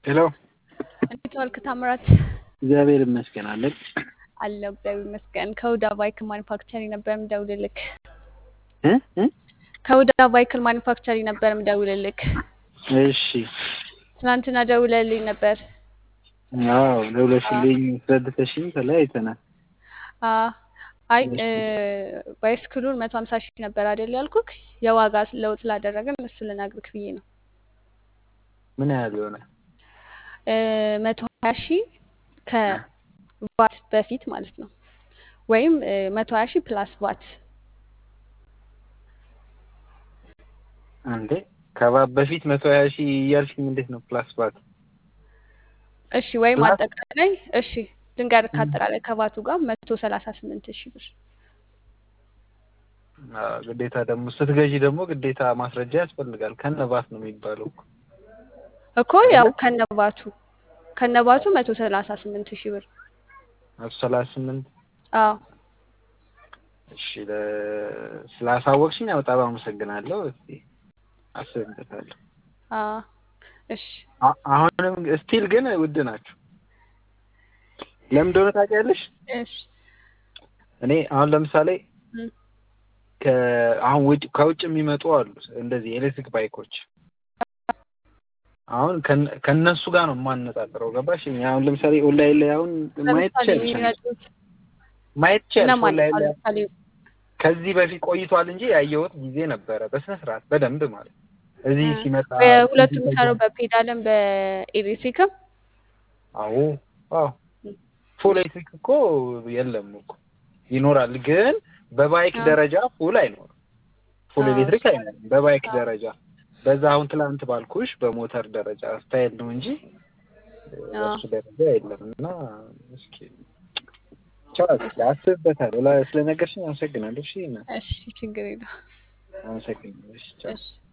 ሄሎ እንዴት ዋልክ ታምራት? እግዚአብሔር ይመስገን አለን። አለሁ እግዚአብሔር ይመስገን። ከሁዳ ቫይክል ማኒፋክቸሪንግ ነበር የምደውልልክ። እ እ ከሁዳ ቫይክል ማኒፋክቸሪንግ ነበር የምደውልልክ። እሺ ትናንትና ደውለልኝ ነበር። አዎ ደውለሽልኝ አስረድተሽኝ ተለያይተናል። አ አይ ባይስክሉን መቶ ሀምሳ ሺህ ነበር አይደል ያልኩክ። የዋጋ ለውጥ ስላደረግን እሱ ልነግርክ ብዬ ነው። ምን ያህል ይሆናል? መቶ ሀያ ሺህ ከቫት በፊት ማለት ነው። ወይም መቶ ሀያ ሺህ ፕላስ ቫት አንዴ ከባት በፊት መቶ ሀያ ሺህ እያልሽኝ እንዴት ነው ፕላስ ባት? እሺ ወይም ፕላስ? አጠቃላይ እሺ ድንጋር ከአጠቃላይ ከቫቱ ጋር መቶ ሰላሳ ስምንት ሺህ ብር አዎ፣ ግዴታ ደግሞ ስትገዢ ደግሞ ግዴታ ማስረጃ ያስፈልጋል። ከነባት ነው የሚባለው እኮ። እኮ ያው ከነባቱ ከነባቱ መቶ ሰላሳ ስምንት ሺህ ብር መቶ ሰላሳ ስምንት አዎ እሺ ለ- ስላሳወቅሽኝ ያው በጣም አመሰግናለሁ። እስቲ አስብበታለሁ። አዎ እሺ አ- አሁንም ስቲል ግን ውድ ናቸው። ለምን እንደሆነ ታውቂያለሽ? እሺ እኔ አሁን ለምሳሌ እም፣ ከ- አሁን ውጭ ከውጭ የሚመጡ አሉ እንደዚህ ኤሌክትሪክ ባይኮች አሁን ከነ- ከነሱ ጋር ነው የማነጻጽረው። ገባሽ? እኛ አሁን ለምሳሌ ኦንላይን ላይ አሁን ማየት ለምሳሌ ትችያለሽ አንቺ። የሚመጡት ማየት ትችያለሽ እነማን ኦንላይን ላይ ለምሳሌ ከዚህ በፊት ቆይቷል እንጂ ያየሁት ጊዜ ነበረ በስነ ስርዓት በደንብ ማለት ነው። እዚህ እ፣ ሲመጣ በሁለቱም እዚህ የሚሰራው ተጀ- በፔዳልም በኤሌክትሪክም አዎ አዎ ፉል ኤሌክትሪክ እኮ የለም እኮ ይኖራል፣ ግን በባይክ አዎ ደረጃ ፉል አይኖርም። ፉል አዎ ኤሌክትሪክ እሱ አይኖርም በባይክ አዎ ደረጃ። በዛ አሁን ትላንት ባልኩሽ በሞተር ደረጃ ስታይል ነው እንጂ አዎ በሱ ደረጃ የለም። እና እስኪ ቻው አስብበታለሁ። ላ- ስለነገርሽኝ አመሰግናለሁ። እሺ እና እሺ ችግር የለውም። አመሰግናለሁ። እሺ ቻው። እሺ